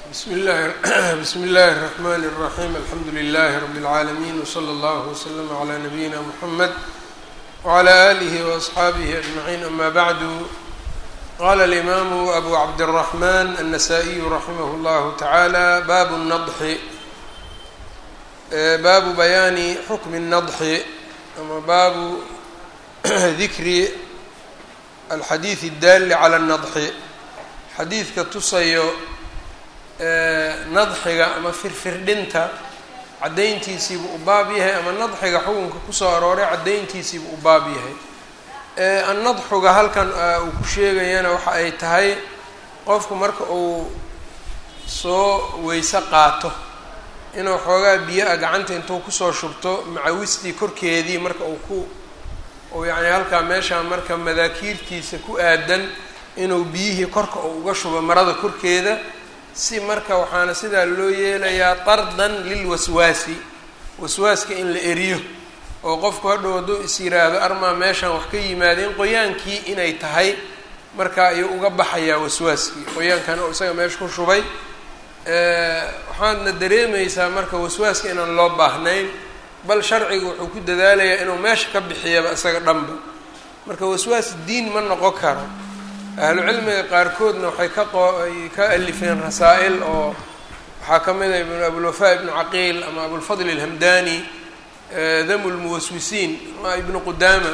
bsm اllahi bsm اllahi الرحmn الرaحيم alxamdu لlh رb العaalمين وslى اllه وslm عlى نabيina mحamed وعlى آlih وأصxaabih أجمعين ama bعd qala الإmam أbu cabdالرحmn النsائي raximh اllah taعalى bab النضxi baabu bayaani xukmi النضxi ama baabu dikri alxadiiث الdali عlى النضxi xadiidka tusayo nadxiga ama firfirdhinta caddayntiisiibuu u baab yahay ama nadxiga xukunka kusoo arooray caddayntiisiibuu u baab yahay annadxuga halkan uu ku sheegayana waxa ay tahay qofku marka uu soo weyse qaato inuu xoogaa biyo-a gacanta intuu kusoo shubto macawistii korkeedii marka uu ku uu yacni halkaa meeshaa marka madaakiirtiisa ku aadan inuu biyihii korka uu uga shubo marada korkeeda si marka waxaana sidaa loo yeelayaa tardan lilwaswaasi waswaaska in la eriyo oo qofku hadhow hadduu is yiraahdo armaa meeshaan wax ka yimaadeen qoyaankii inay tahay marka ayuu uga baxayaa waswaaskii qoyaankan oo isaga meesha ku shubay waxaadna dareemaysaa marka waswaaska inaan loo baahnayn bal sharciga wuxuu ku dadaalayaa inuu meesha ka bixiyaba isaga dhanba marka waswaas diin ma noqon karo ahlu cilmiga qaarkoodna waxay ka qoay ka alifeen rasaa-il oo waxaa ka mid a ibn abulwafaa ibnu caqiil ama abulfadl alhamdani damu lmuwaswisiin ama ibnu qudaama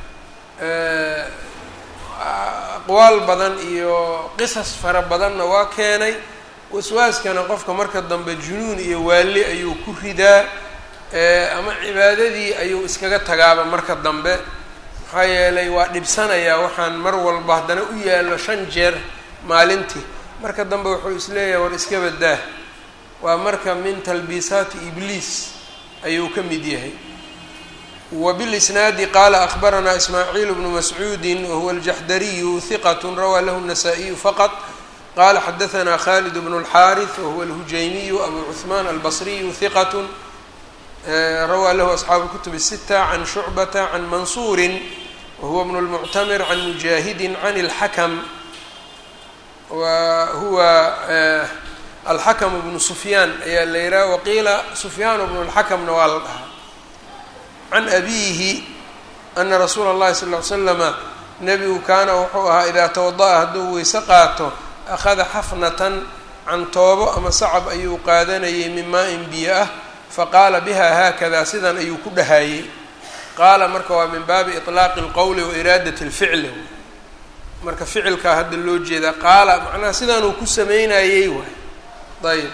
aqwaal badan iyo qisas fara badanna waa keenay waswaaskana qofka marka dambe junuun iyo waali ayuu ku ridaa ama cibaadadii ayuu iskaga tagaaba marka dambe maxaa yeelay waa dhibsanayaa waxaan mar walba haddana u yaallo shan jeer maalintii marka dambe wuxuu isleeyahay war iska badaa waa marka min talbiisaati ibliis ayuu ka mid yahay wa bilisnaadi qaala akhbaranaa ismaaciil bnu mascuudi wahuwa aljaxdariyu hiqat rawaa lahu الnasaa-iyu faqط qala xadaثna khalid bnu اlxaariث wahuwa alhujaymiyu abu cuثmaan albasriyu hiqat rawaa lahu asxaabu kutub الsita can shucbata can mansuuri wahuwa bn اlmuctamir can mujaahidi can اlxakm wa huwa alxakm bnu sufyaan ayaa la yidhaha waqiila sufyaan bnu اlxakmna waa la dhahaa can abiihi ana rasuula اllahi sal ly slama nebigu kaana wuxuu ahaa idaa tawada'a hadduu weyse qaato akhada xafnatan cantoobo ama sacab ayuu qaadanayay min maa-in biyo ah faqaala biha haakada sidan ayuu ku dhahayey qaala marka waa min baabi iطlaaqi اlqowli wa iraadat اlficli marka ficilkaa hadda loo jeedaa qaala macnaha sidaanuu ku sameynayey waay ayb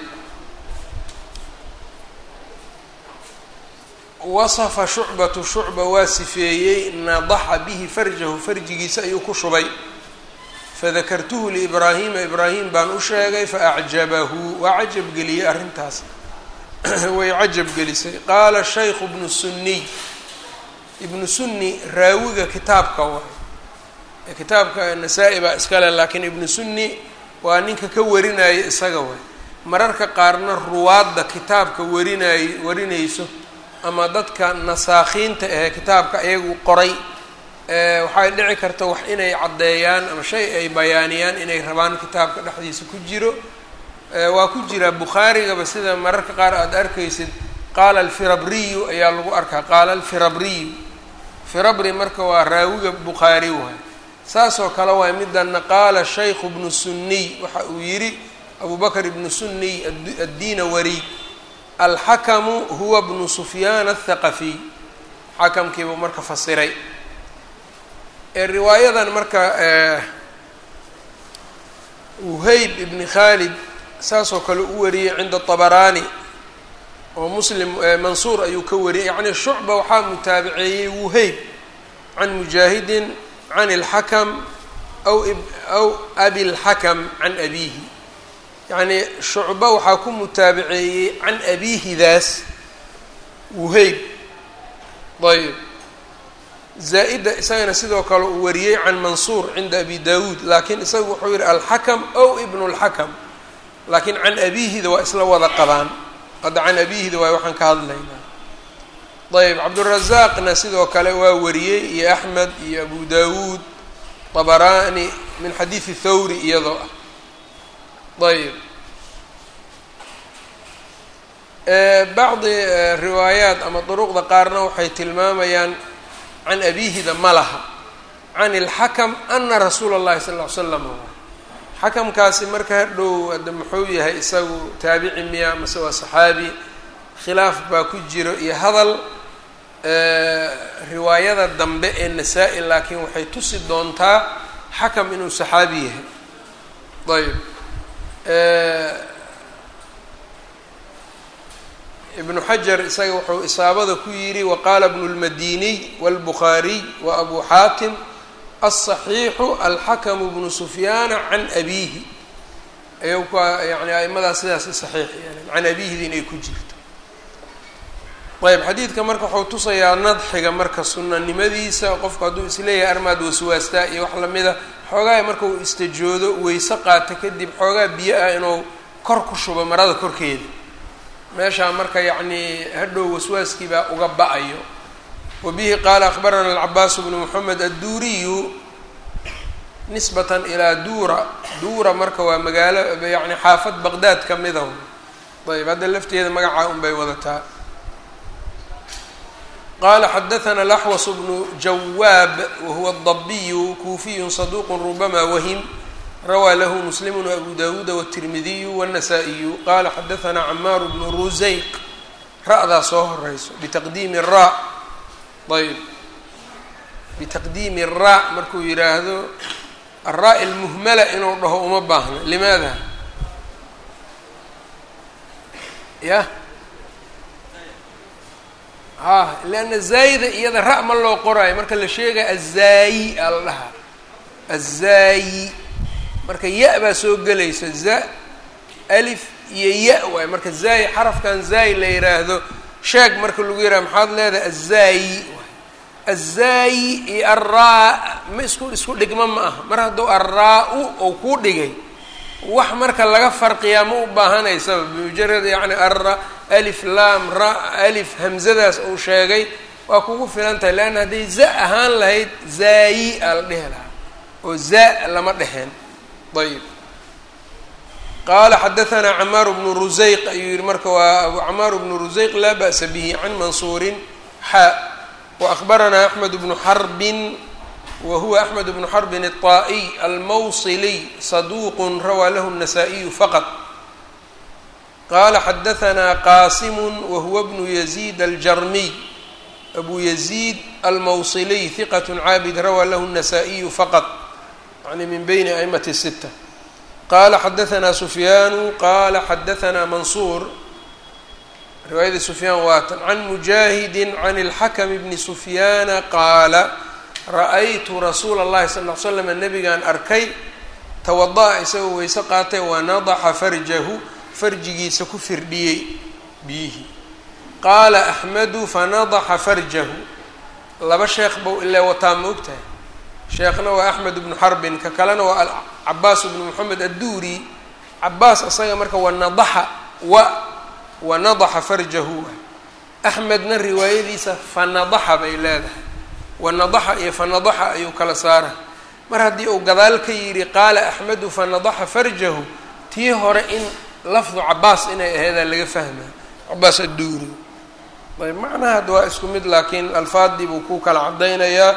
wasafa shucbatu shucba waa sifeeyey nadaxa bihi farjahu farjigiisa ayuu ku shubay fadakartuhu liibraahiima ibraahim baan u sheegay faacjabahu waa cajab geliyey arrintaas way cajab gelisay qaala shaykhu ibnu sunniy ibnu sunni raawiga kitaabka waay kitaabka nasaa-i baa iskale laakiin ibnu sunni waa ninka ka warinaya isaga waay mararka qaarna ruwaadda kitaabka warinay warinayso ama dadka nasaakhiinta ahee kitaabka iyagu qoray waxay dhici karta wax inay caddeeyaan ama shay ay bayaaniyaan inay rabaan kitaabka dhexdiisa ku jiro waa ku jiraa bukhaarigaba sida mararka qaar aada arkaysid qaala alfirabriyu ayaa lagu arkaa qaala alfirabriyu firabri marka waa raawiga bukhaari waay saasoo kale waay midana qaala shaykhu bnu sunniy waxa uu yidhi abu bakr ibnu sunniy addiina wari alxakamu huwa bnu sufyaan athaqafiy xakamkiibuu marka fasiray riwaayadan marka wuhayb ibni khaalid saasoo kale u wariyey cinda طabaraani oo muslim mansuur ayuu ka wariyey yacni shucba waxaa mutaabiceeyey wuhayb can mujaahidin can اlxakam aw aw abi اlxakam can abiihi yacni shucba waxaa ku mutaabiceeyey can abiihidaas wuhayb ayb zaa-ida isagana sidoo kale uu wariyey can mansuur cinda abi dawuud laakiin isagu wuxuu yihi alxakam ow ibnu اlxakam laakiin can abiihida waa isla wada qabaan hadda can abiihida waay waxaan ka hadlaynaa ayb cabdurazaaqna sidoo kale waa wariyey iyo axmed iyo abu dawuud طabaraani min xadiidi thawri iyadoo ah ayb bacdi riwaayaat ama duruqda qaarna waxay tilmaamayaan can abihida ma laha can ilxakam ana rasuula اllahi sal ll ly slam xakamkaasi marka hadhow hadda muxuu yahay isagu taabici miya mase waa saxaabi khilaaf baa ku jiro iyo hadal riwaayada dambe ee nasaa-i laakiin waxay tusi doontaa xakam inuu saxaabi yahay ayb ibnu xajar isaga wuxuu isaabada ku yidhi waqaala bnu lmadiniy wاlbukhaariy wa abu xaatim aلصaxiixu alxakamu bnu sufyaana can abiihi ayuu ka yani aimadaas sidaasi saxiix yeeleen can abiihidi inay ku jirto ayb xadiidka marka wuxuu tusayaa nadxiga marka sunanimadiisa qofku hadduu isleeyahay armaad waswaastaa iyo wax lamida xoogaa marka uu istajoodo weyse qaato kadib xoogaa biyo ah inuu kor ku shubo marada korkeeda meeshaa marka yacnii hadhow waswaaskii baa uga ba-ayo wa bihi qaala akhbarana alcabaas bnu moxamed adduuriyu nisbatan ilaa duura duura marka waa magaalo yani xaafad baqdaad ka mida ayb hadda lafteeda magacaa un bay wadataa qala xadaثna laxwas bnu jawaab wahuwa الdabiyu kuufiyu saduq rubama wahim rawaa lahu muslim وabu dawuuda wالtirmidiyu wالnasaa-iyu qala xadaثna camaar bnu ruseyq ra-daa soo horeyso bitaqdiimi ra ayb bitaqdiimi ra markuu yihaahdo araa اlmuhmala inuu dhaho uma baahno limaada ya ha leanna zaayida iyada ra- ma loo qoraayo marka la sheegaya azaayi aa la dhahaa azaayi marka ya- baa soo gelaysa za alif iyo ya- waay marka zaayi xarafkan zaayi la yidhaahdo sheeg marka lagu yidhaha maxaad leedahay azaayi azaayi iyo arraa ma isku isku dhigmo ma aha mar hadduu arraa-u ou kuu dhigay wax marka laga farqiyaa ma u baahanaysaba bimujarad yacni arra alif laam ra alif hamzadaas uu sheegay waa kugu filan tahay leanna hadday za ahaan lahayd zaayi aa la dhehi lahaa oo za lama dheheen ayib qaala xadaثna camaar bnu ruseyq ayuu yihi marka waa abu camaar bnu ruseyq laa ba'sa bihi can mansuurin xa waأkhbarana axmed bnu xarbin wa huwa axmed bnu xarbin الطaa'iy almawsiliy saduuq rawaa lahu الnasaa-iyu faqط qala xadaثna qasim wahuwa bnu yaziid aljarmiy abu yaziid almawsiliy hiqat caabid rawaa lahu الnasaa-iyu faqط yani min bayni aimati الsita qala xadaثna sufyaanu qala xadaثna mansuur riwaayadii sufyaan waatan can mujaahidi can اlxakm bni sufyaana qaala ra-aytu rasuula اllahi sal ll ly slam nabigaan arkay tawada'a isagoo weyse qaatay wanadaxa farjahu farjigiisa ku firdhiyey biyihii qaala axmedu fanadaxa farjahu laba sheekh bau ilaa wataa ma ogtahay sheekhna waa axmed bnu xarbin ka kalena waa cabaas bnu moxamed adduuri cabaas isaga marka wanadaxa wa wanadaxa farjahu axmedna riwaayadiisa fanadaxa bay leedahay wanadaxa iyo fanadaxa ayuu kala saara mar haddii uu gadaal ka yidhi qaala axmedu fanadaxa farjahu tii hore in lafdu cabaas inay ahaydaa laga fahmaa cabaas adduuri ayb macnaha hadda waa isku mid laakiin alfaadii buu ku kala cadaynayaa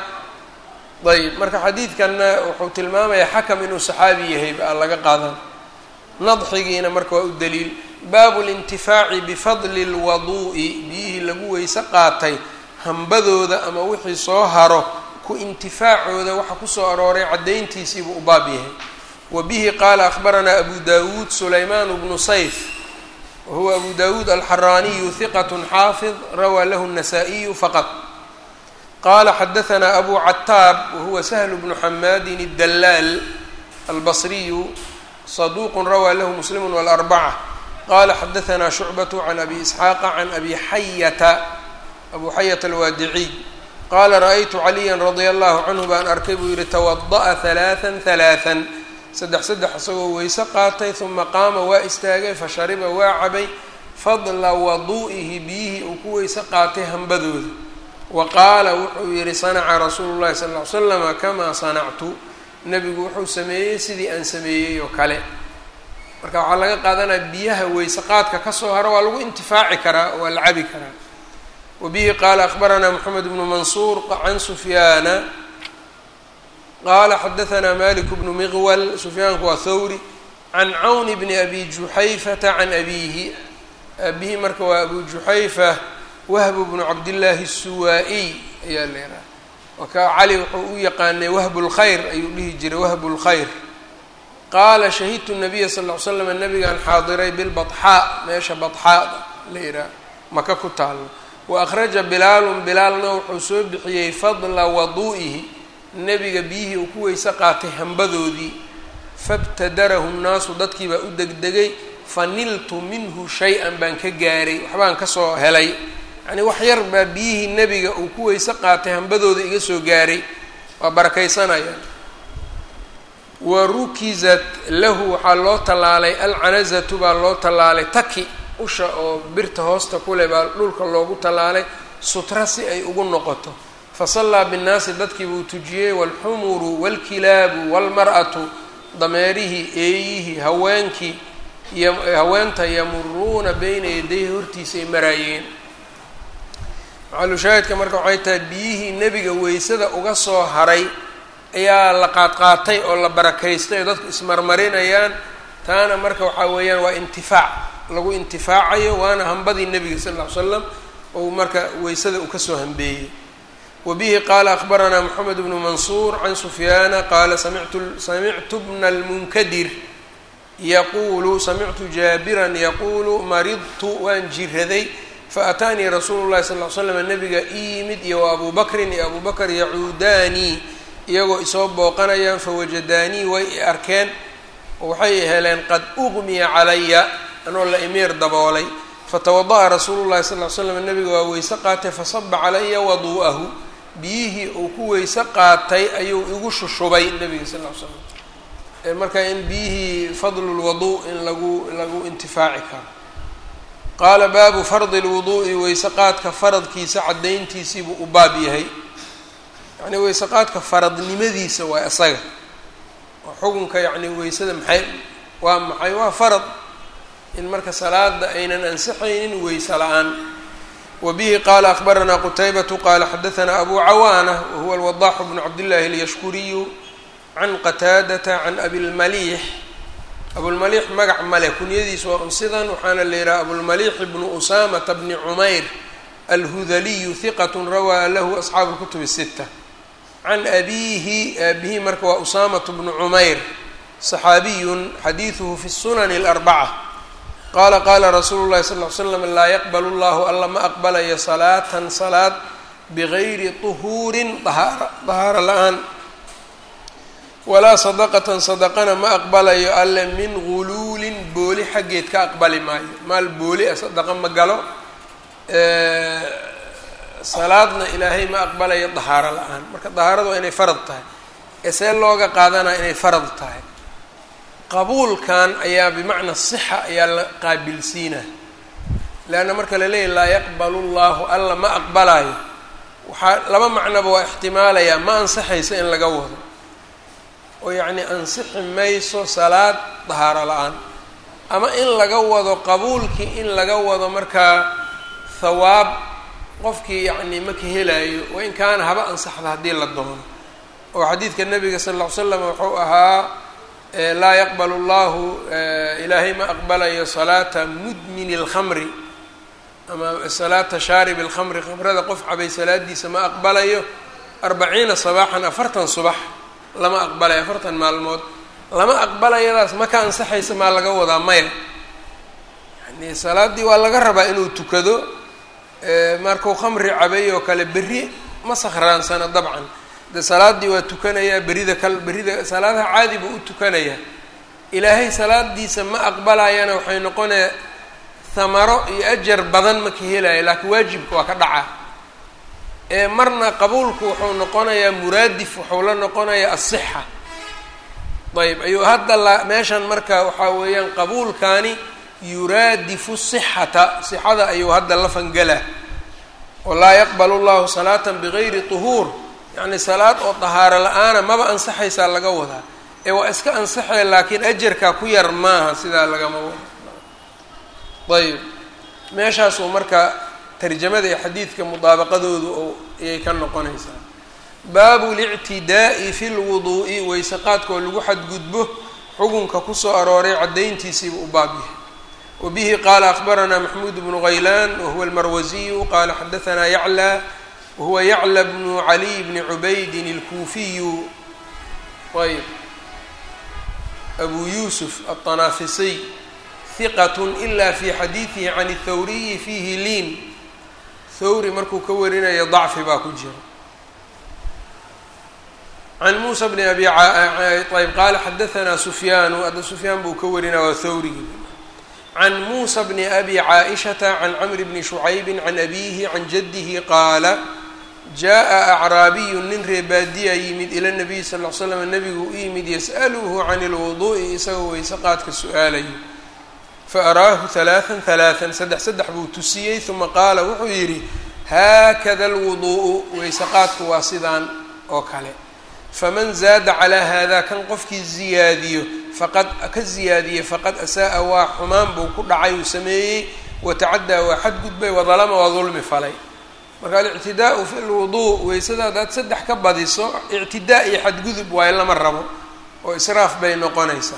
ayb marka xadiidkanna wuxuu tilmaamayaa xakam inuu saxaabi yahay baa laga qaadan nadxigiina marka waa u daliil baabu lintifaaci bifadli lwaduu'i biyihii lagu weyse qaatay hambadooda ama wixii soo haro ku intifaacooda waxa kusoo arooray caddayntiisiibuu u baab yahay wa bihi qaala akhbaranaa abu dawuud sulaymaan bnu sayf wahuwa abu dawuud alxaraaniyu hiqat xaafid rawaa lahu الnasaa-iyu faqط qala xadaثna abu cataab wahuwa shl bnu xamaadin الdalaal albصriyu صaduq rawaa lahu muslim wاlarbacة qala xadaثna shucbaة can abi isxaaqa can abi xayata abu xayata alwaadiciy qala raأytu caliya radia allahu canhu baan arkay buu yihi twadaأa ثalaaثa ثalaaثa saddex saddex isagoo weyse qaatay uma qaama waa istaagay fashariba waa cabay fadla waduu'ihi biyihii uu ku weyse qaatay hambadooda wa qaala wuxuu yihi sanaca rasuulu llahi sala ll ly slama kamaa sanactu nebigu wuxuu sameeyey sidii aan sameeyey oo kale marka waxaa laga qaadanaya biyaha weyse qaadka kasoo haro waa lagu intifaaci karaa waa la cabi karaa wa bihi qaala akbaranaa moxamed bnu mansuur can sufyaana qaala xadahanaa malik bnu miqwal sufyaanku waa thawri can cawn bni abi juxayfata can abiihi abihi marka waa abu juxayfa wahbu bnu cabdillaahi الsuwaa-iy ayaa la yidhaha waka cali wuxuu u yaqaanay wahbu lkhayr ayuu dhihi jiray wahbu lkhayr qaala shahidtu nabiya sal ll ly slam nabigaan xaadiray bilbaxaa meesha badxaada la yidhaha maka ku taalo wa akhraja bilaalun bilaalna wuxuu soo bixiyey fadla waduu'ihi nebiga biyihii uu ku weyse qaatay hambadoodii fabtadarahu nnaasu dadkii baa u degdegay faniltu minhu shay-an baan ka gaaray waxbaan kasoo helay yacnii wax yar baa biyihii nebiga uu ku weyse qaatay hambadooda iga soo gaaray waa barakaysanayaan wa rukizat lahu waxaa loo tallaalay alcanazatu baa loo tallaalay taki usha oo birta hoosta kuleh baa dhulka loogu tallaalay sutra si ay ugu noqoto fasallaa binnaasi dadkii buu tujiyey waalxumuru waalkilaabu waalmar'atu dameerihii eeyihii haweenkii haweenta yamuruuna beyna yadayhi hortiisa ay maraayeen maxalushaahidka marka waxay tahay biyihii nebiga weysada uga soo haray ayaa la qaadqaatay oo la barakaystay oo dadku ismarmarinayaan taana marka waxaa weeyaan waa intifaac lagu intifaacayo waana hambadii nebiga sal ll ly slam ou marka weysada uu kasoo hambeeyey wa bihi qaala akbaranaa moxamed bnu mansuur can sufyaana qaala samictu samictu bna lmunkadir yaquulu samictu jaabiran yaquulu maridtu waan jiraday faataanii rasuulu llahi sal l slam nabiga ii yimid iyo wa abuu bakrin iyo abuu bakr yacuudaanii iyagoo isoo booqanayaan fawajadaanii way i arkeen oo waxay heleen qad uqmiya calaya anoo la imiir daboolay fatawada'a rasuulu llahi sal l slam nabiga waa weyse qaatay fasaba calaya waduu'ahu biyihii uu ku weyse qaatay ayuu igu shushubay nabiga sal l slam marka in biyihii fadlu lwadu in lagu lagu intifaaci karo qaala baabu fardi lwuduu'i weyse qaadka faradkiisa caddayntiisiibuu u baab yahay yacnii weyse qaadka faradnimadiisa waa isaga oo xukunka yacni weysada maxay waa maxay waa farad in marka salaada aynan ansixaynin weyse la-aan wa bihi qaala akbaranaa qutaybatu qaala xadahanaa abu cawaana wahuwa alwadaaxu bnu cabdillahi alyashkuriyu can qataadata can abilmaliix abulmaliix magac male kunyadiis waa un sidan waxaana la yidhaha abulmaliix bnu usaamata bni cumayr alhudaliyu hiqat rawaa lahu asxaabu lkutub الsita can abiihi aabihi marka waa usaamatu bnu cumayr صaxaabiyun xadiiduhu fi sunani اlarbaca qaala qaala rasuulu llahi sal ly slam laa yaqbal llahu alla ma aqbalayo salaatan salaad bigayri طuhuurin ahaara dahaaro la-aan walaa sadaqatan sadaqana ma aqbalayo alle min guluulin booli xaggeed ka aqbali maayo maal booli a sadaqa ma galo salaadna ilaahay ma aqbalayo dahaaro la-aan marka dahaaradu waa inay farad tahay ee see looga qaadanaya inay farad tahay qabuulkan ayaa bimacna sixa ayaa la qaabilsiinaa leanna marka la leeyahy laa yaqbalu llahu alla ma aqbalayo waxaa laba macnoba waa ixtimaalayaa ma ansaxaysa in laga wado oo yacni ansixi mayso salaad dahaaro la-aan ama in laga wado qabuulkii in laga wado markaa hawaab qofkii yacni ma ka helaayo wain kaana haba ansaxda haddii la doono oo xadiidka nabiga sal lla ly slam wuxuu ahaa laa yaqbalu llahu ilaahay ma aqbalayo salaata mudmini اlkhamri ama salaata shaarib اlkhamri khamrada qof cabay salaadiisa ma aqbalayo arbaciina sabaaxan afartan subax lama aqbalayo afartan maalmood lama aqbalayadaas ma ka ansaxaysa maa laga wadaa maya yani salaaddii waa laga rabaa inuu tukado markuu khamri cabay oo kale berri ma sakhraansana dabcan de salaaddii waa tukanayaa berida kal berida salaadaha caadi buu u tukanayaa ilaahay salaadiisa ma aqbalayana waxay noqonaya hamaro iyo ajar badan ma ka helaya laakiin waajibka waa ka dhaca ee marna qabuulku wuxuu noqonayaa muraadif wuxuu la noqonayaa asixa ayb ayuu hadda la meeshan marka waxaa weeyaan qabuulkaani yuraadifu sixata sixada ayuu hadda la fangala oo laa yaqbalu llahu salaatan bigayri tuhuur yacni salaad oo dahaaro la-aana maba ansaxaysaa laga wadaa ee waa iska ansaxaya laakiin ajarkaa ku yar maaha sidaa lagama wado ayb meeshaasuu marka tarjamada iyo xadiidka mudaabaqadoodu oo ayay ka noqonaysaa baabu lictidaa'i fi lwuduu'i weyse qaadkoo lagu xadgudbo xukunka kusoo arooray caddayntiisiiba u baab yahay wa bihi qaala akhbaranaa maxmuud bnu haylaan wahuwa almarwasiyu qaala xadahanaa yaclى wahuwa yaclى bnu caliy bni cubaydin اlkuufiyu ayb abu yuusuf aلطanaafisiy hiqat ila fi xadiidihi can اthawriyi fiihi liin thawri markuu ka warinayo dacfi baa ku jira can muusa bni abi ayb qaala xadahanaa sufyaanu hadda sufyaan buu ka warinaya waa thawrigi can muusa bni abi caaishata can camri bni shucaybi can abiihi can jaddihi qaala jaa acraabiyu nin reebaadiya yimid ila nabiy sal l slam nabigu u yimid yas'aluhu can lwuduu'i isagoo weyse qaadka su-aalayo faaraahu halaaan halaaan saddex saddex buu tusiyey uma qaala wuxuu yidhi haakada alwuduu'u weyse qaadku waa sidaan oo kale faman zaada calaa haadaa kan qofkii ziyaadiyo faqad ka ziyaadiyey faqad asaa-a waa xumaan buu ku dhacay uu sameeyey watacaddaa waa xadgudbay wadalama waa dulmi falay marka alictidaau fi lwuduu weysada haddaad saddex ka badiso ictidaa iyo xadgudub waayo lama rabo oo israaf bay noqonaysaa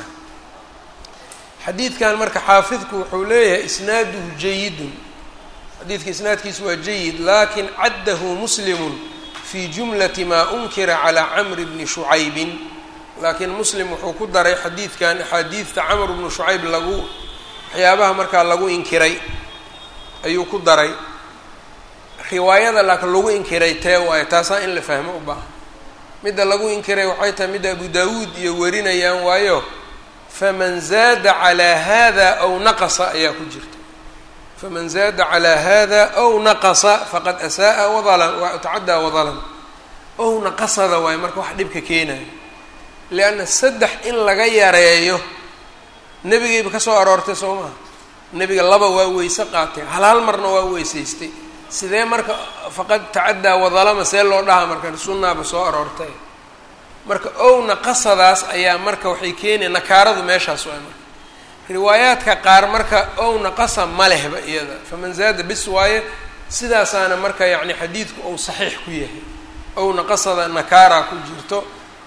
xadiidkan marka xaafidku wuxuu leeyahay isnaaduhu jayidun xadiidka isnaadkiisu waa jayid lakin caddahu muslimun fi jumlati maa unkira calaa camri bni shucaybin laakiin muslim wuxuu ku daray xadiidkan axaadiidta camr bnu shucayb lagu waxyaabaha markaa lagu inkiray ayuu ku daray riwaayada laakiin lagu inkiray tee waayo taasaa in la fahmo u baahan midda lagu inkiray waxay tahay midda abu daawuud iyo warinayaan waayo faman zaada calaa hada aw naqasa ayaa ku jirta faman zaada calaa hada aw naqasa faqad asa'a wadalan tacaddaa wadalan ow naqasada waayo marka wax dhibka keenayo lianna saddex in laga yareeyo nebigayba ka soo aroortay soo maha nebiga laba waa weyse qaatay hal hal marna waa weysaystay sidee marka faqad tacaddaa wadalama see loo dhahaa marka sunnaaba soo aroortay marka owna qasadaas ayaa marka waxay keenaya nakaaradu meeshaas waay marka riwaayaadka qaar marka owna qasa ma lehba iyada faman zaada bis waaye sidaasaana marka yacni xadiidku ou saxiix ku yahay owna qasada nakaaraa ku jirto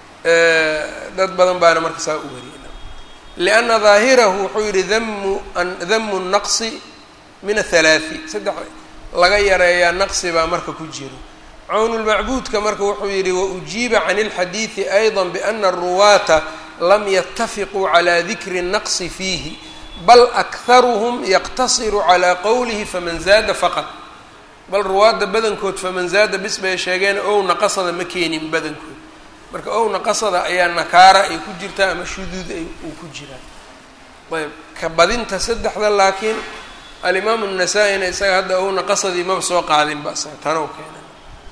dad badan baana marka saa u wariyay lianna daahirahu wuxuu yihi damu damu naqsi min athalaati saddex laga yareeyaa naqsi baa marka ku jiro cawnulmacbuudka marka wuxuu yihi waujiiba can اlxadiidi ayضa biana aruwaata lam yatafiquu calى dikri الnaqsi fiihi bal akharuhm yaqtasiru calى qowlihi faman zaada faqad bal ruwaadda badankood faman zaada bis bay sheegeen ow naqasada ma keenin badankood marka ow naqasada ayaa nakaara ay ku jirtaa ama shuduud ay uu ku jiraa ayb ka badinta saddexda laakiin alimaamu الnasaa-ina isaga hadda ow naqasadii maba soo qaadin ba isaga tanow keena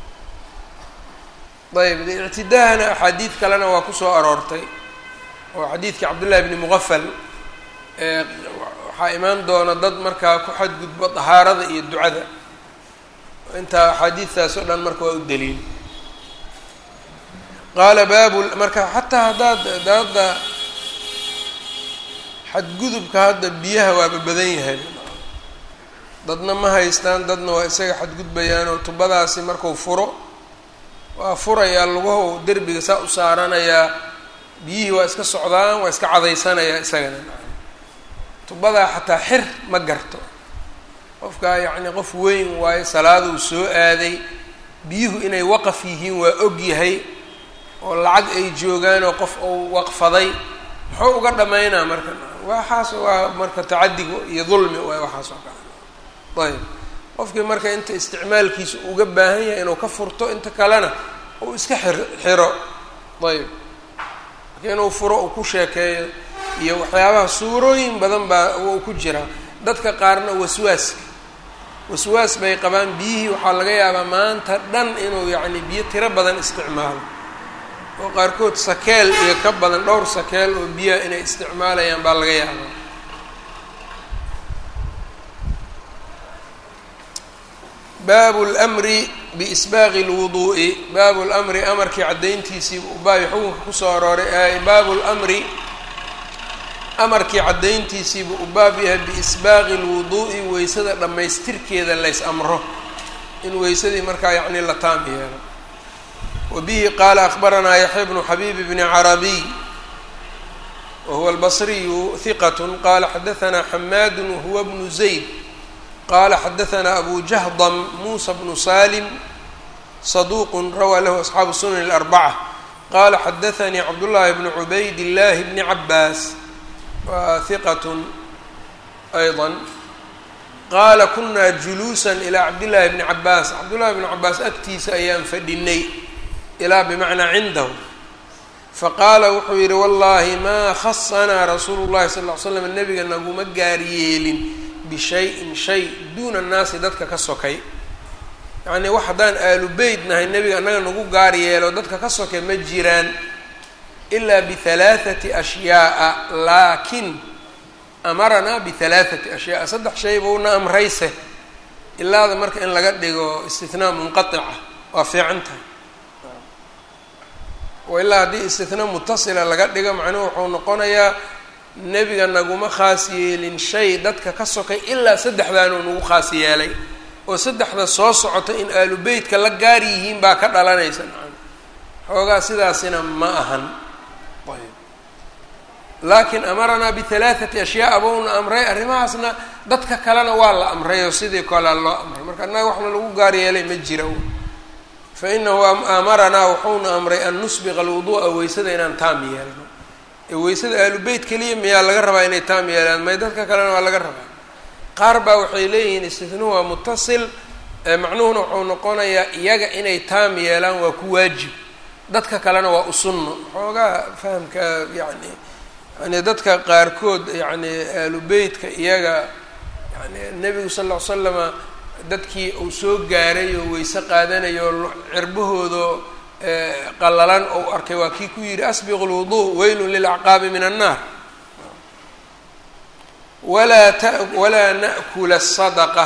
ayb ictidaahana axaadiid kalena waa kusoo aroortay oo xadiidkii cabdullahi bni muqafal waxaa imaan doona dad markaa ku xadgudbo dahaarada iyo ducada intaa axaadiidtaas oo dhan marka waa u daliil qaala baabu marka xataa haddaad hadda xadgudubka hadda biyaha waaba badan yahay dadna ma haystaan dadna waa isaga xadgudbayaan oo tubadaasi marku furo waa furayaa lugaho derbiga saa u saaranayaa biyihii waa iska socdaan waa iska cadaysanayaa isagana tubadaa xataa xir ma garto qofkaa yacni qof weyn waayo salaaduu soo aaday biyuhu inay waqaf yihiin waa og yahay oo lacag ay joogaan oo qof uu waqfaday muxuu uga dhammaynaa marka waxaas waa marka tacadiga iyo dulmi waay waxaas oo kale ayb qofkii marka inta isticmaalkiisa uga baahan yahay inuu ka furto inta kalena uu iska xir xiro ayb marka inuu furo uu ku sheekeeyo iyo waxyaabaha suurooyin badan baa uu ku jiraa dadka qaarna waswaaska waswaas bay qabaan biyihii waxaa laga yaabaa maanta dhan inuu yacni biyo tiro badan isticmaalo oo qaarkood sakeel iyo ka badan dhowr sakeel oo biyaha inay isticmaalayaan baa laga yaabaa baabu lmri biisbaaqi lwuduu'i baabu lmri amarkii caddayntiisiiba ubaabi xukunka kusoo arooray baabu lmri amarkii caddayntiisiiba u baab yahay biisbaaqi lwuduu'i weysada dhammaystirkeeda lays amro in weysadii markaa yacni la taam yeelo wa bihi qaala akbaranaa yaxya bnu xabiib bni carabiy wahuwa albasriyu hiqat qala xadahanaa xamaadu wahuwa bnu zayd qala xadahanaa abu jahdam muusa bnu salim saduuq rawaa lahu asxaabu sunan اlarbaca qala xadaanii cabdullaahi bnu cubayd illaahi bni cabaas waa hiqat ayضa qaala kunaa juluusan ilaa cabdillaahi bni cabaas cabdullahi bni cabaas agtiisa ayaan fadhinay ilaa bimacnaa cindahu faqaala wuxuu yidhi wallaahi maa khasanaa rasuulu llahi sal ll ly slam nebiga naguma gaar yeelin bishayin shay duuna annaasi dadka ka sokay yacnii wax haddaan aalu beyt nahay nebiga annaga nagu gaar yeelo dadka ka soke ma jiraan ilaa bihalaathati ashyaaa laakin amaranaa bihalaathati ashyaaa saddex shay buuna amrayse ilaada marka in laga dhigo istinaa munqatica waa fiican tahay oo ilaa haddii istinaa mutasila laga dhigo macnuhu wuxuu noqonayaa nebiga naguma khaas yeelin shay dadka ka sokay ilaa saddexdaanuu nagu khaas yeelay oo saddexda soo socota in aalu beytka la gaar yihiin baa ka dhalanaysa nacam xoogaa sidaasina ma ahan ayb laakiin amaranaa bihalaathati ashyaa bouna amray arrimahaasna dadka kalena waa la amray oo sidii kolea loo amray marka annaga waxna lagu gaar yeelay ma jira fa inahu amaranaa wuxuuna amray an nusbiqa alwuduu'a weysada inaan taam yeelno ee weysada aalu beyt keliya miyaa laga rabaa inay taam yeelaan may dadka kalena waa laga rabaa qaar baa waxay leeyihiin istithnuu waa mutasil macnuhuna wuxuu noqonayaa iyaga inay taam yeelaan waa ku waajib dadka kalena waa u sunno xoogaa fahamka yani yani dadka qaarkood yani aalu beytka iyaga yani nebigu sal ll ly slama dadkii uu soo gaaray oo weyse qaadanayo cirbahooda qallalan ou arkay waa kii ku yidhi asbiqu lwuduu weylun lilacqaabi min annaar walaa ta walaa na'kula sadaqa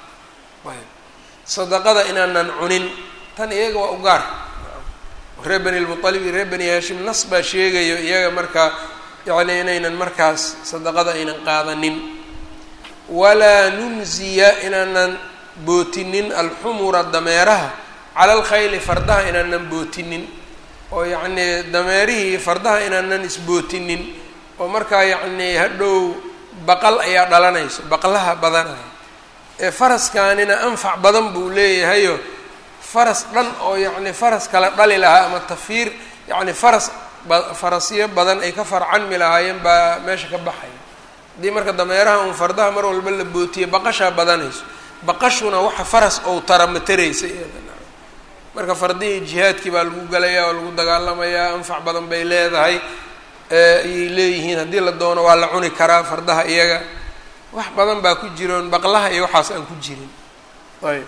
sadaqada inaanan cunin tan iyaga waa u gaar reer bani lmualib iyo reer bani haashim nas baa sheegayo iyaga markaa yani inaynan markaas sadaqada aynan qaadanin walaa nunziya inaanan bootinin alxumura dameeraha cala alkhayli fardaha inaanan bootinin oo yacnii dameerihii fardaha inaanan isbootinin oo markaa yacnii hadhow baqal ayaa dhalanayso baqlaha badanaya ee faraskaanina anfac badan buu leeyahayo faras dhan oo yacni faras kala dhali lahaa ama tafiir yacni faras farasyo badan ay ka farcanmi lahaayeen baa meesha ka baxaya haddii marka dameeraha uun fardaha mar walba la bootiye baqashaa badanayso baqashuna waxa faras ou tara ma taraysa iyada marka fardihii jihaadkii baa lagu galayaa oo lagu dagaalamayaa anfac badan bay leedahay ayay leeyihiin haddii la doono waa la cuni karaa fardaha iyaga wax badan baa ku jiroon baqlaha iyo waxaas aan ku jirin ayb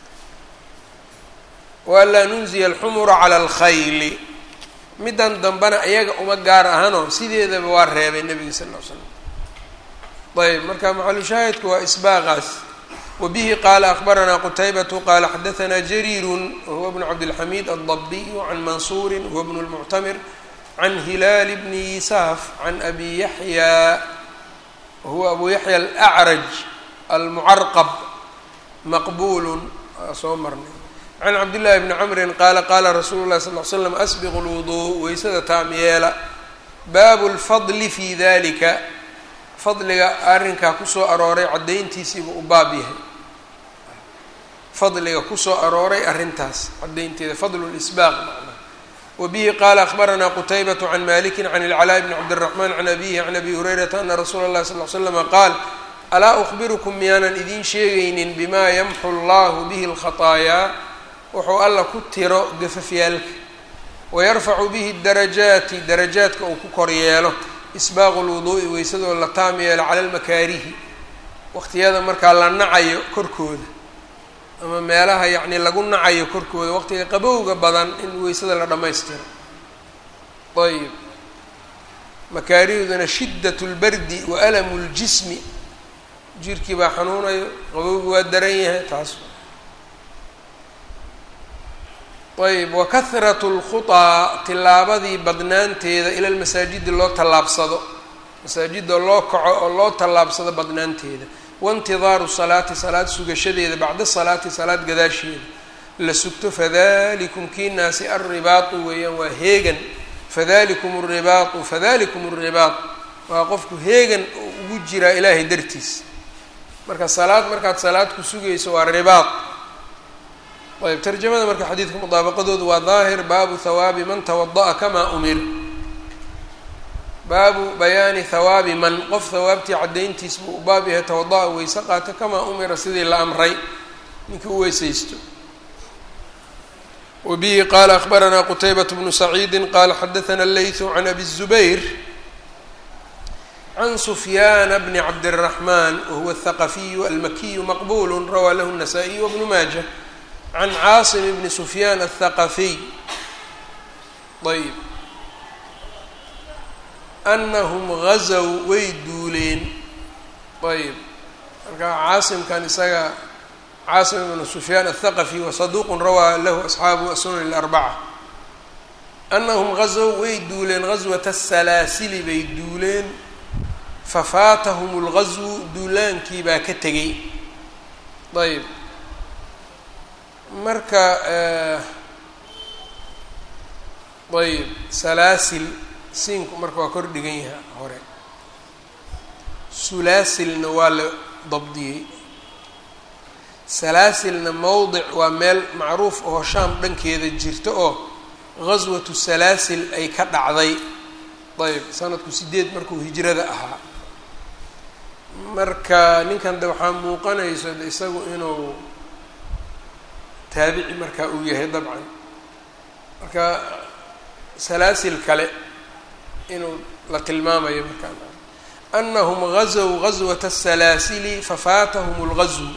waanlaa nunziya alxumura cala alkhayli middan dambena iyaga uma gaar ahanoo sideedaba waa reebay nebiga sal ll ly slam ayb marka maxalushaahidku waa isbaaqaas wabihi qaala akbaranaa qutaybatu qaala xadahanaa jariirun wahuwa bnu cabdilxamiid aldabiyu can mansuurin wahuwa bnu lmuctamir can hilaal bni yisaaf can abi yaxya wahuwa abu yaxya alacraj almucarqab maqbulun waa soo marnay can cabdillahi bni camrin qaala qaala rasuulu llahi sal l slam asbiqu lwuduu weysada taam yeela baabu lfadli fi dalika fadliga arrinkaa kusoo arooray caddayntiisiiba u baab yahay fadliga kusoo arooray arrintaas caddaynteeda fadlu lisbaaq macnaha wabihi qaala akbaranaa qutaybatu can maliki can ilcalaa bni cabdiraxmaan can abihi can abi hurayrata ana rasuula llahi sal l slama qaal alaa ukhbirukum miyaanan idiin sheegaynin bimaa yamxu llahu bihi alkhataayaa wuxuu alla ku tiro gafafyaalka wayarfacu bihi darajaati darajaadka uu ku kor yeelo isbaaqu lwuduu'i weysadoo la taam yeelo cala almakaarihi waqtiyada markaa la nacayo korkooda ama meelaha yacni lagu nacayo korkooda waqtiga qabowga badan in weysada la dhammaystiro ayib makaarihduna shiddat lbardi wa alamu ljismi jirkii baa xanuunayo qabowgi waa daran yahay taas ayb wakahratu lkhutaa tilaabadii badnaanteeda ila lmasaajidi loo tallaabsado masaajida loo kaco oo loo tallaabsado badnaanteeda waintidaaru salaati salaad sugashadeeda bacda salaati salaad gadaasheeda la sugto fadalikum kiinaasi alribaatu weeyaan waa heegan fadalikum alribaatu fadalikum alribaat waa qofku heegan ugu jiraa ilaahay dartiis marka salaad markaad salaad ku sugayso waa ribaat ayb tarjamada marka xadiidka mudaabaqadoodu waa daahir baabu hawaabi man tawada'a kamaa umir baabu bayaani hawaabi man qof hawaabtii caddayntiis buu u baab yahay tawada-a weyse qaata kamaa umira sidii la amray ninkii u weysaysto wa bihi qaala akhbaranaa qutaybat bnu saciidi qaala xadathana leytu can abi الzubayr can sufyaana bni cabdالraxman wahuwa athaqafiyu almakiyu maqbulu rawaa lahu الnasaa-iy wbnu maaja can caasim bni sufyaan aلthaqafiy ayb anahum gazow way duuleen ayb marka caasimkan isaga caasim ibnu sufyaan aلthaqafi wa saduuqun rawaa lahu asxaabu asunan اlarbaca anahum gazow way duuleen gaswata salaasili bay duuleen fafaatahum اlgazwu duulaankii baa ka tegay ayb marka ayb salaasil siinku marka waa kor dhigan yaha hore sulaasilna waa la dabdiyey salaasilna mowdic waa meel macruuf oo shaam dhankeeda jirta oo gaswatu salaasil ay ka dhacday ayb sanadku sideed markuu hijrada ahaa marka ninkan de waxaa muuqanayso isagu inuu taabici markaa uu yahay dabcan marka salaasil kale inuu la tilmaamayo markaa anahum gazow gaswata asalaasili fafaatahum اlgazw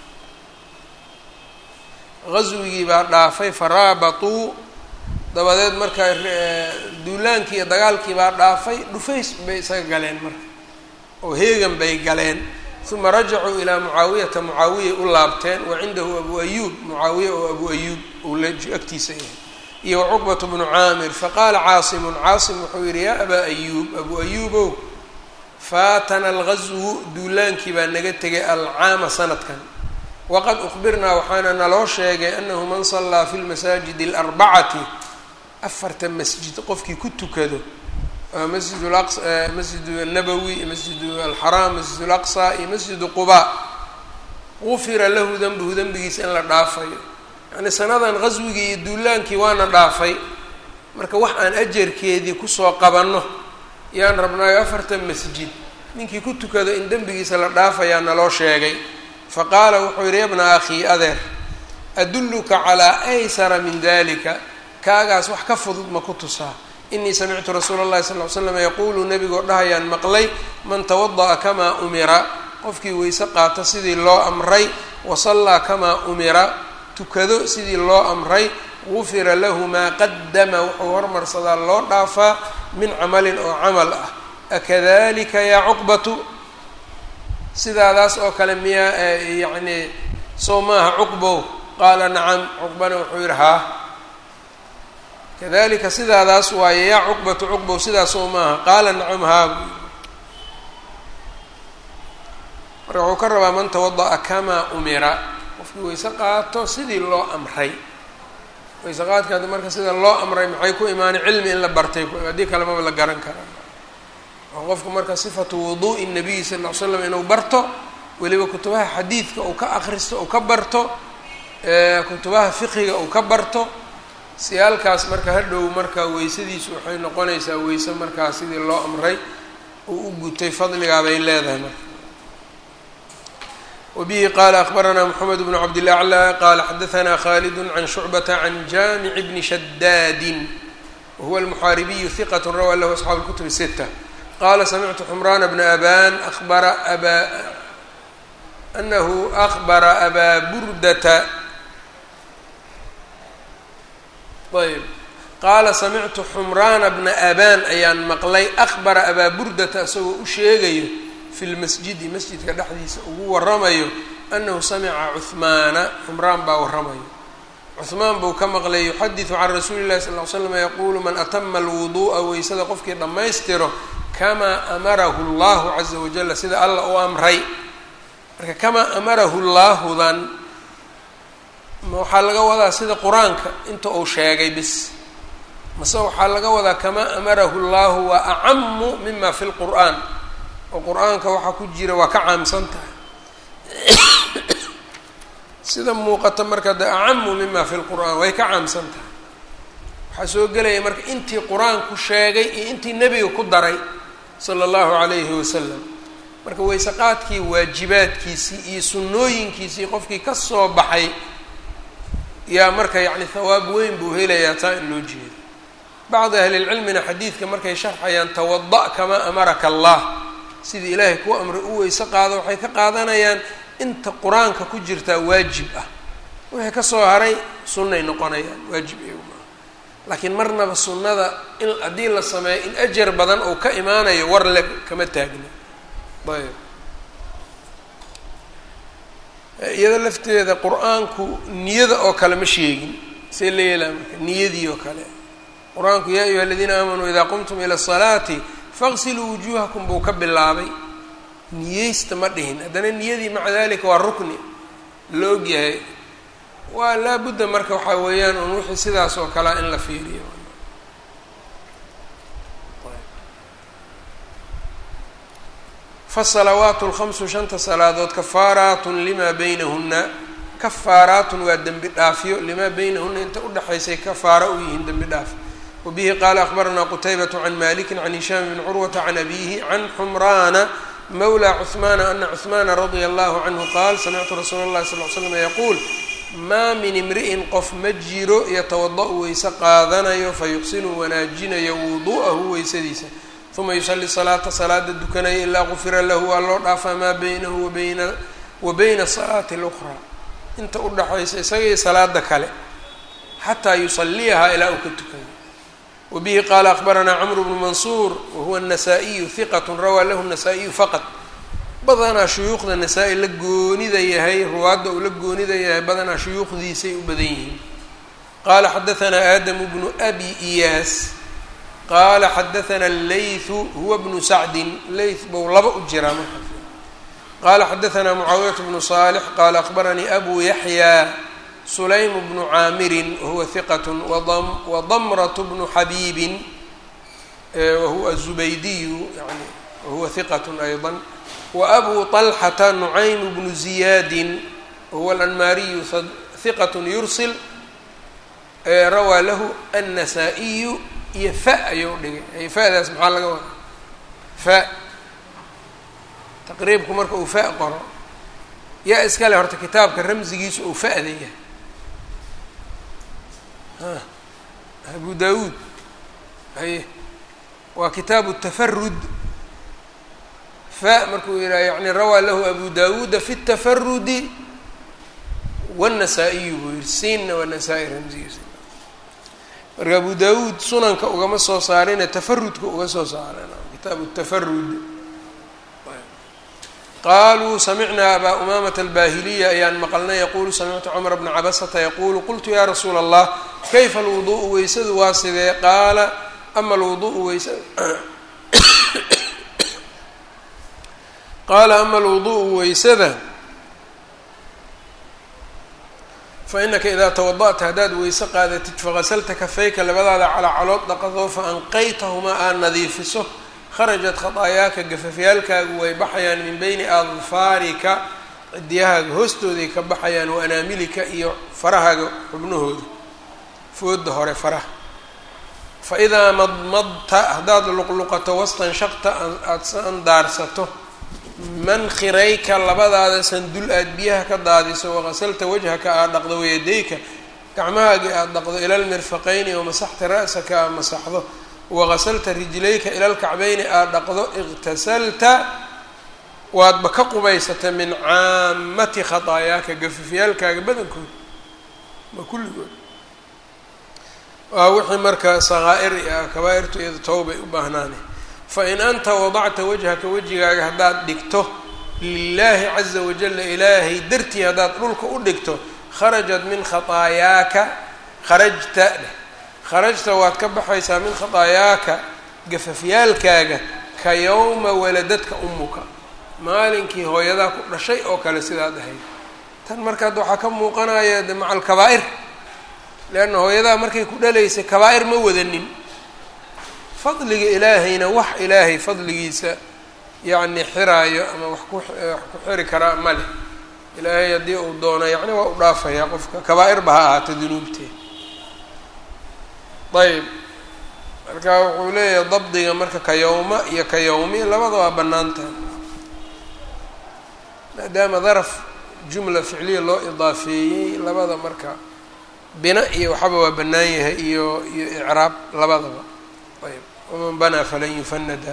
gaswigii baa dhaafay faraabatuu dabadeed markaa duulaankii iyo dagaalkii baa dhaafay dhufays bay isaga galeen marka oo heegan bay galeen uma rajacuu ilaa mucaawiyata mucaawiyay u laabteen wa cindahu abu ayuub mucaawiya oo abu ayuub uu la agtiisa yahay iyo wacuqbat bnu caamir faqaala caasimun caasim wuxuu yihi yaa abaa ayuub abu ayuubow faatana algazwu duulaankii baa naga tegay alcaama sanadkan waqad ukhbirnaa waxaana naloo sheegay anahu man sallaa fi lmasaajidi alarbacati afarta masjid qofkii ku tukado masjid aqs masjid nabowi masjid alxaraam masjid alaqsa iyo masjidu quba gufira lahu denbuhu dembigiisa in la dhaafayo yacni sanadan qaswigii iyo duulaankii waana dhaafay marka wax aan ajarkeedii kusoo qabanno yaan rabnaayo afartan masjid ninkii ku tukado in dembigiisa la dhaafayaa naloo sheegay fa qaala wuxuu yihi yabna akhii adeer adulluka calaa aysara min dalika kaagaas wax ka fudud ma ku tusaa inii samictu rasuula اllahi sal ly slam yaquulu nebigoo dhahayaan maqlay man tawada'a kamaa umira qofkii weyse qaata sidii loo amray wasallaa kamaa umira tukado sidii loo amray gufira lahu maa qadama wuxuu hormarsadaa loo dhaafaa min camalin oo camal ah akadalika yaa cuqbatu sidaadaas oo kale miyaa yacni soo maaha cuqbow qaala nacam cuqbana wuxuu yihi haa kadalika sidaadaas waaye yaa cuqbatu cuqbow sidaas oo maaha qaala nacam haa marka wuxuu ka rabaa man tawada'a kamaa umira qofkii weyse qaato sidii loo amray weyse qaadka haddi marka sida loo amray maxay ku imaanay cilmi in la bartay haddii kale maba la garan karaa oo qofku marka sifatu wuduu'i nabiyi sal ll ly slam inuu barto weliba kutubaha xadiidka uu ka akristo uu ka barto kutubaha fiqiga uu ka barto siyaalkaas marka hadhow marka weysadiisu waxay noqonaysaa weyse markaa sidii loo amray uu u gutay fadligaabay leedahay marka wbihi qala akbarana mxamed bn cabdilaclى qala xadaثna khalid can shucbata can jamic bni shadaadi wahuwa almuxaaribiyu hiqat rawaa lahu asxaabu اlkutub الsita qala samictu xumrana bna aban abara aba anahu akbara abaa burdata ayb qaala samictu xumraana bna aban ayaan maqlay akbara abaa burdata isagoo u sheegayo fi lmasjidi masjidka dhexdiisa ugu waramayo anahu samica cuhmaana xumraan baa waramayo cuhmaan buu ka maqlay yuxadidu can rasuuli llahi sal ly slam yaquulu man atama alwuduu'a weysada qofkii dhammaystiro kamaa amarahu llahu caza wajala sida alla u amray marka kamaa amarahu llaahudan waxaa laga wadaa sida qur-aanka inta uu sheegay bis mase waxaa laga wadaa kamaa amarahu llahu waa acamu mima fi lqur'aan oo qur-aanka waxaa ku jira waa ka caamsan tahay sida muuqata marka de acamu mima fi lqur'aan way ka caamsan tahay waxaa soo gelaya marka intii qur-aanku sheegay iyo intii nebiga ku daray sala allahu calayhi wasalam marka weyseqaadkii waajibaadkiisii iyo sunnooyinkiisii qofkii ka soo baxay yaa marka yacni hawaab weyn buu helayaa taa in loo jeedo bacdi ahlilcilmina xadiidka markay sharxayaan tawada' kamaa amaraka allah sidii ilaahay kuu amray u weyse qaado waxay ka qaadanayaan inta qur-aanka ku jirtaa waajib ah wixii ka soo haray sunnay noqonayaan waajib iyagu maaha laakiin marnaba sunnada in haddii la sameeyo in ajar badan uu ka imaanayo war le kama taagna ayb iyada lafteeda qur-aanku niyada oo kale ma sheegin see la yeelaa marka niyadii oo kale qur-aanku yaa ayuha aladiina aamanuu idaa qumtum ila asalaati faqsiluu wujuuhakum buu ka bilaabay niyeysta ma dhihin haddana niyadii maca dalika waa rukni la ogyahay waa laabudda marka waxaa weeyaan un wixii sidaas oo kalea in la fiiriyo fasalawaatu lhamsu shanta salaadood kafaaraatun limaa beynahunna kafaaraatun waa dembi dhaafyo limaa beynahuna inta udhexaysay kafaara u yihiin dembi dhaaf wabihi qaala akhbaranaa qutaybatu can maliki can hishaam bn curwata can abihi can xumraana mawla cuhmaana ana cuhmaana radia allahu canhu qaal samictu rasuula اllahi sal l slam yaquul maa min imri'in qof ma jiro yatawada-u weyse qaadanayo fayuxsinu wanaajinayo wudu'ahu weysadiisa uma yusali salaata salaada dukanaya ilaa gufira lahu waa loo dhaafaa maa beynahu wabayna wa bayna salaati اlأkhraa inta udhaxaysa isagaiyo salaada kale xataa yusaliyahaa ilaa uu ka tukayo wabihi qaala akbaranaa cmr bnu mansuur wahuwa الnasaa-iyu hiqat rawaa lahu الnasaa-iyu faqad badanaa shuyuukhda nasaa-i la goonida yahay ruwaadda uu la goonida yahay badanaa shuyuukhdiisay u badan yihiin qaala xadaanaa aadamu bnu abi iyaas qaala xadaanaa leythu huwa bnu sacdin leyth bou laba u jiraa marka qaala xadaanaa mucaawiyat bnu saalix qaala akbaranii abu yaxyaa sulaym bnu caamirin wahuwa hiqat wadamrat bnu xabiibin wahuwa azubaydiyu yani wahuwa hiqat ayضa wabu طalxata nucaym bnu ziyaadin wahuwa alanmaariyu hiqat yursil rawaa lahu annasaa'iyu iyo fa ayuu dhigay fadaas maxaa laga wadaa fa taqriibku marka uu fa qoro yaa iskale horta kitaabka ramsigiisu uu fa'da yahay abu dawuud haye waa kitaabu tafarud fa markuu yidhaha yani rawaa lahu abu dawuuda fi اtafarudi wالnasaa-iyu buu yihi siinna waa nasaa-i ramsigiisa marka abu dawuud sunanka ugama soo saarine tafarudka uga soo saaren kitaabu tafarud qaluu samicnaa abaa umamata albahiliya ayaan maqalnay yaqulu samictu cumar bna cabasata yaqulu qultu ya rasuula allah kayfa alwuduءu weysadu waa sidee qaala ama alwuduءu weysa qaala ama alwuduءu weysada fainaka idaa tawada'ta haddaad weyse qaadatid fagasalta kafayka labadaada calacalood dhaqadoo faanqaytahumaa aad nadiifiso kharajat khataayaaka gafafyaalkaagu way baxayaan min beyni adfaarika cidiyahaaga hoostooday ka baxayaan wa anaamilika iyo farahaaga xubnahooda fooda hore faraha fa idaa madmadta haddaad luqluqato wastanshaqta aada sandaarsato mankhirayka labadaada sandul aada biyaha ka daadiso waqasalta wajhaka aad dhaqdo wayadayka gacmahaagii aada dhaqdo ila lmirfaqayni wamasaxta ra'saka aad masaxdo waqasalta rijlayka ila lkacbayni aada dhaqdo iqtasalta waadba ka qubaysata min caamati khataayaaka gafafyaalkaaga badankooda ma kulligood waa wixii marka sakaa'ir ah kabaa-irtu iyado towbay u baahnaane fain anta wadacta wajhaka wejigaaga haddaad dhigto lilaahi caza wajalla ilaahay dartii haddaad dhulka u dhigto kharajat min khataayaaka kharajta dheh kharajta waad ka baxaysaa min khataayaaka gafafyaalkaaga ka yowma waladadka umuka maalinkii hooyadaa ku dhashay oo kale sidaad ahayd tan markaad waxaa ka muuqanaya de maca alkabaa'ir leanna hooyadaa markay ku dhalaysay kabaa'ir ma wadanin fadliga ilaahayna wax ilaahay fadligiisa yacni xiraayo ama wax ku wax ku xiri karaa ma leh ilaahay haddii uu doono yacni waa u dhaafayaa qofka kabaa'ir ba ha ahaato dunuubteed ayb marka wuxuu leeyahay dabdiga marka ka yowma iyo ka yowmi labada waa bannaan tahay maadaama daraf jumla ficliya loo idaafeeyey labada marka bina iyo waxaba waa bannaan yahay iyo iyo icraab labadaba ayb waman banaa falan yufanada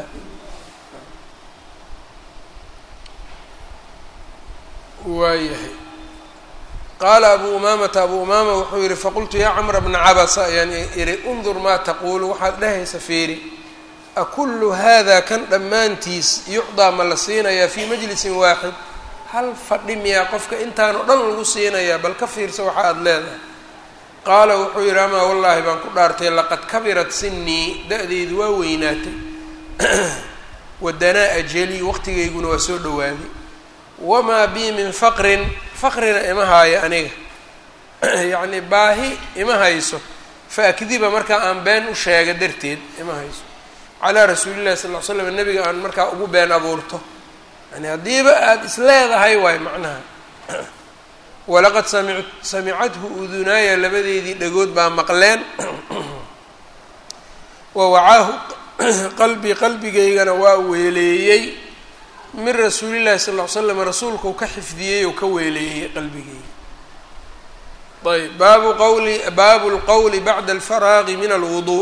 waayahay qaala abu umaamata abu umaama wuxuu yihi faqultu yaa camra bna cabasa ayaan ihi undur maa taquulu waxaad dhehaysa fiiri akullu hada kan dhammaantiis yucdaa ma la siinayaa fii majlisin waaxid hal fadhi miyaa qofka intaan oo dhan lagu siinayaa bal ka fiirsa waxa aada leedahay qaala wuxuu yidhi amaa wallaahi baan ku dhaartay laqad kabirat sinii da-deydu waa weynaatay wadanaa ajali waqtigayguna waa soo dhowaaday wamaa bii min faqrin faqrina ima haayo aniga yacni baahi ima hayso fa akdiba markaa aan been u sheega darteed ima hayso calaa rasuulillahi sal ll ly slam nabiga aan markaa ugu been abuurto yani haddiiba aada is leedahay waay macnaha walaqad sami samicathu udunaaya labadeedii dhagood baa maqleen wa wacaahu qalbi qalbigaygana waa weeleeyey min rasuulillahi sal ll ly slam rasuulkau ka xifdiyey oo ka weeleeyey qalbigeyga ayb baabu qawli baabu lqowli bacda alfaraaqi min alwuduu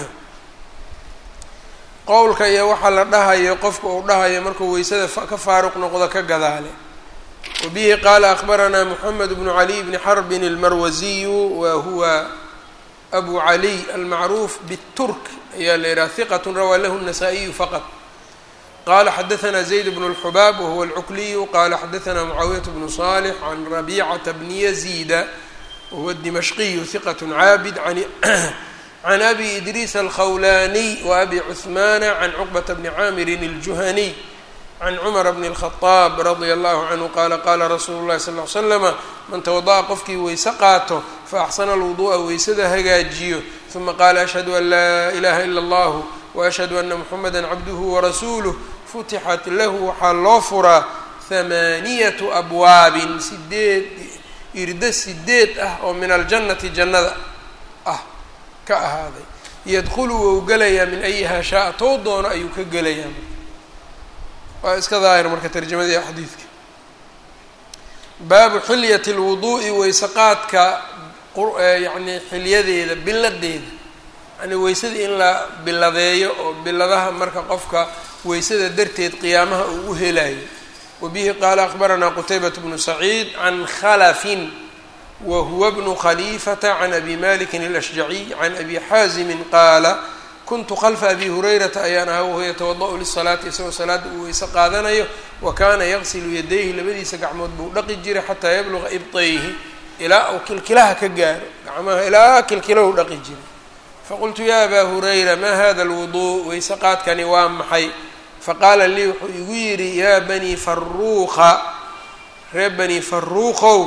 qowlka iyo waxaa la dhahayo qofka uu dhahayo markuu weysada ka faaruq noqdo ka gadaale wa bihi qaala akbaranaa moxamed bnu caliy bni xarbin almarwasiyu wa huwa abu caliy almacruuf bturk ayaa la yidhaha hiqat rawaa lahu الnasaa-iyu faqط qala xadaثna zayd bn اlxubaab wahuwa alcukliyu qala xadaثna mucaawiyaة bnu صالح can rabicata bni yaziida wahuwa الdimashqiyu hiqat caabid can abi idriis alkhawlaniy wa abi cuثmana can cuqbata bni caamirin اljuhaniy can cumar bni الkhطaab radia allahu canhu qala qala rasuulu اlahi sal ly slama man tawada'a qofkii weyse qaato faaxsana alwudu'a weysada hagaajiyo uma qaala ashhadu an laa ilaha ila اllah waashhadu ana muxameda cabduhu warasuuluh futixat lahu waxaa loo furaa hamaaniyatu abwaabin sideed irdo sideed ah oo min aljannati jannada ah ka ahaaday yadkhulu wou gelayaa min ayihaa shaa-a tou doono ayuu ka gelayaa waa iska daahir marka tarjamadii xadiidka baabu xilyati lwuduu'i weyseqaadka yacni xilyadeeda biladeeda yani weysadii in la biladeeyo oo biladaha marka qofka weysada darteed qiyaamaha uu u helayo wa bihi qaala akbaranaa qutaybat bnu saciid can khalafin wa huwa bnu khaliifata can abi malikin alashjaciy can abi xaazimin qaala kuntu khalfa abi hurayrata ayaan ahaa wahuwa yatawada'u lisalaati isagoo salaada uu weyse qaadanayo wa kaana yaqsilu yadayhi labadiisa gacmood buu dhaqi jiray xataa yabluga ibtayhi ilaa uu kilkilaha ka gaaro gacmaha ilaa kilkilahu dhaqi jiray faqultu ya abaa hurayra ma hada alwuduu weyse qaadkani waa maxay faqaala lii wuxuu igu yidhi yaa banii faruuqa reer bani faruuqow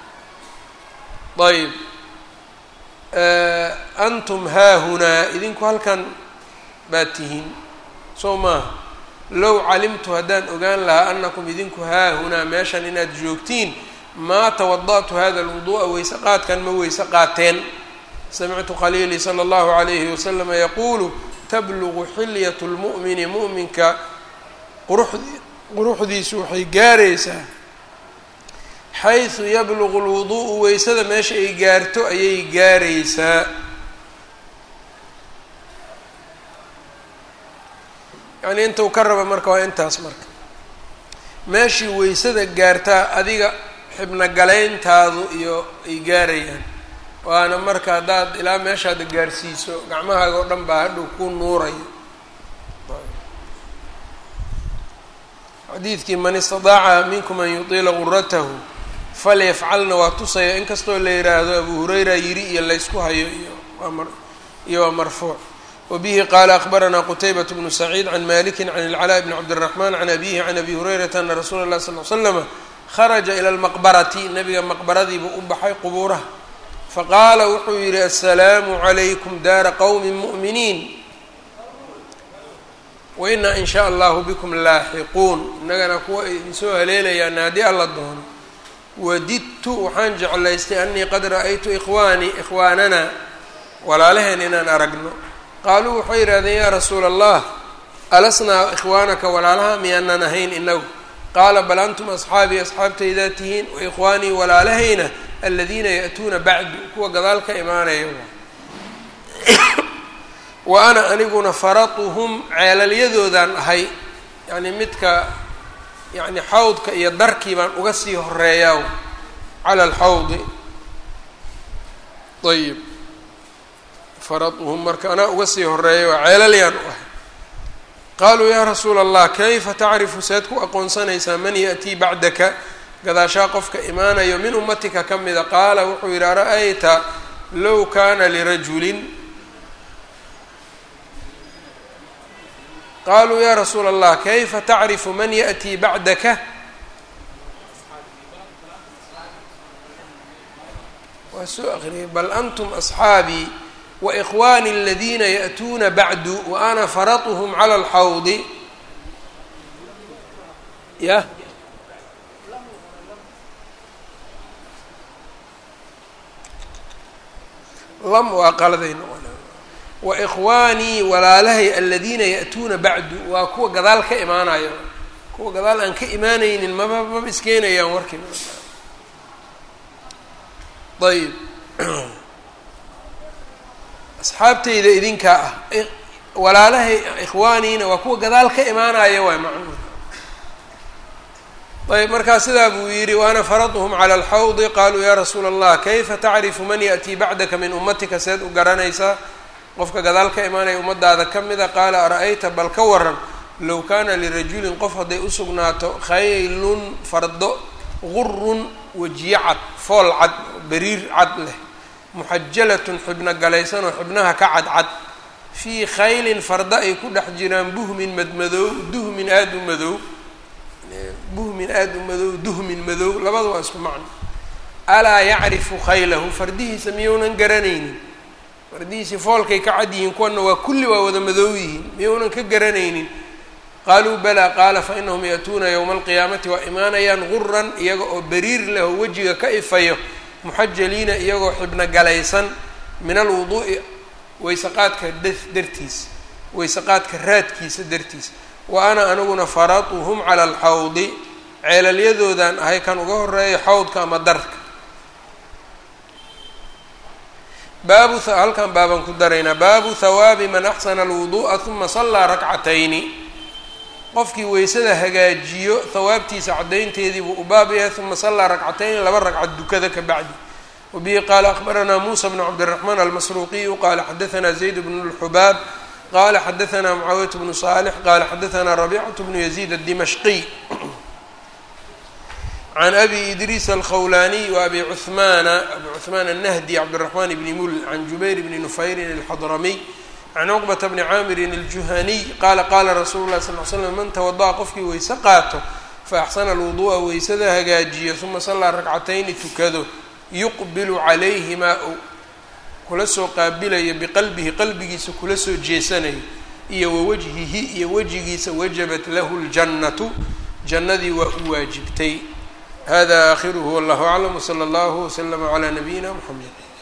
ayb antum haahunaa idinku halkan baad tihiin soo maaha low calimtu haddaan ogaan lahaa anakum idinku haahunaa meeshan inaad joogtiin maa tawada'tu hada alwuduu'a weyse qaadkan ma weyse qaateen samictu khaliilii sala allahu calayhi wasalama yaquulu tablugu xilyatu lmu'mini mu'minka quruxdi quruxdiisu waxay gaaraysaa xaysu yablugu lwuduu'u weysada meesha ay gaarto ayay gaaraysaa yacnii intuu ka raba marka waa intaas marka meeshii weysada gaartaa adiga xibno galayntaadu iyo ay gaarayaan waana marka haddaad ilaa meeshaada gaarsiiso gacmahaaga oo dhan baa hadhow ku nuuraya xadiidkii man istadaaca minkum an yutiila guratahu falyafcalna waa tusaya inkastoo la yidhaahdo abu hurayra yiri iyo laysku hayo iyo iyo waa marfuuc wabihi qaala akbaranaa qutaybat bnu saciid can maliki can ilcalaa bni cabdiraxman can abihi can abi hurayrata ana rasuula اllahi sal l slama kharaja ila lmaqbarati nabiga maqbaradiibuu u baxay qubuuraha faqaala wuxuu yihi asalaamu calaykum daara qowmi mu'miniin wainaa in shaa allahu bikum laaxiquun innagana kuwa idinsoo haleelayaana haddii alla doono wadidtu waxaan jeclaystay anii qad ra'aytu ikhwaanii ikhwaanana walaalaheen inaan aragno qaaluu waxay yidhahdeen yaa rasuula allah alasnaa ikhwaanaka walaalaha miyaanan ahayn inagu qaala bal antum asxaabii asxaabtaydaa tihiin waikhwaanii walaalahayna aladiina ya'tuuna bacdu kuwa gadaal ka imaanaya wa ana aniguna faratuhum ceelalyadoodaan ahay yacni midka yacni xawdka iyo darkii baan uga sii horeeyaa cala alxawdi ayib faratuhum marka anaa uga sii horeeya waa ceelalyaan u ahay qaaluu yaa rasuula allah kayfa tacrifu seed ku aqoonsanaysaa man ya'tii bacdaka gadaashaa qofka imaanayo min ummatika ka mida qaala wuxuu yidhi ara-ayta low kaana lirajulin qaluu ya rasuula allah kayfa tacrifu man yaأtii bacdaka waa soo akriyay bal antum asxaabii waikhwaani aladiina ya'tuuna bacdu wa ana faratuhm cala alxawdi ya lam waa qaladay noqon waikhwaanii walaalahay aladiina ya'tuuna bacdu waa kuwa gadaal ka imaanayo kuwa gadaal aan ka imaanaynin maba maba iskeenayaan warkii ayb asxaabtayda idinkaa ah walaalahay ikhwaaniina waa kuwa gadaal ka imaanaya waay macnuhu ayb markaa sidaa buu yidhi waana faraduhum cala alxawdi qaluu ya rasuula allah kayfa tacrifu man ya'tii bacdaka min ummatika seed u garanaysaa qofka gadaal ka imaanaya ummadaada ka mida qaala ara-ayta bal ka waran low kaana lirajulin qof hadday usugnaato khaylun fardo gurun wejiye cad fool cad beriir cad leh muxajalatun xibno galaysan oo xibnaha ka cadcad fii khaylin farda ay ku dhex jiraan buhmin madmadow duhmin aada u madow buhmin aada u madow duhmin madow labada waa isku macno alaa yacrifu khaylahu fardihiisa miyounan garanaynin fardihiisii foolkay ka cad yihiin kuwana waa kulli waa wada madow yihiin miyounan ka garanaynin qaaluu balaa qaala fa inahum ya'tuuna yowma alqiyaamati waa imaanayaan guran iyaga oo beriir leh oo wejiga ka ifayo muxajaliina iyagoo xibno galaysan min alwuduu'i waysaqaadka dartiisa waysaqaadka raadkiisa dartiisa wa ana aniguna faratuhum cala alxawdi ceelalyadoodan ahay kan uga horeeya xawdka ama darka baabu halkan baabaan ku daraynaa baabu hawaabi man axsana alwuduu'a huma sallaa rakcatayni qofkii weysada hagaajiyo hawaabtiisa caddaynteedii buu u baab yahay huma sallaa rakcatayni laba ragcad dukada ka bacdi wabihi qaala akbaranaa muusa bnu cabdiraxmaan almasruuqiyu qaala xadaanaa zayd bnu lxubaab qala xadaanaa mucaawiyat bnu saalix qala xadaanaa rabicatu bnu yaziid addimashqiy can abi idriis alkhawlaniy wa abi cuhmaana abi cuhmaan annahdi cabdiraxmaan bni mul can jubayr bni nufayrin alxadramiy can cuqbata bni caamirin aljuhaniy qaala qaala rasuulu llahi sal l slam man tawada'a qofkii weyse qaato fa axsana alwuduu'a weysada hagaajiyo uma sallaa rakcatayni tukado yuqbilu calayhimaa kula soo qaabilayo biqalbihi qalbigiisa kula soo jeesanayo iyo wawajhihi iyo wejigiisa wajabat lahu ljannatu jannadii waa u waajibtay hada aakhiruhu wallahu aclam wsala allahu waslama calaa nabiyina mxamed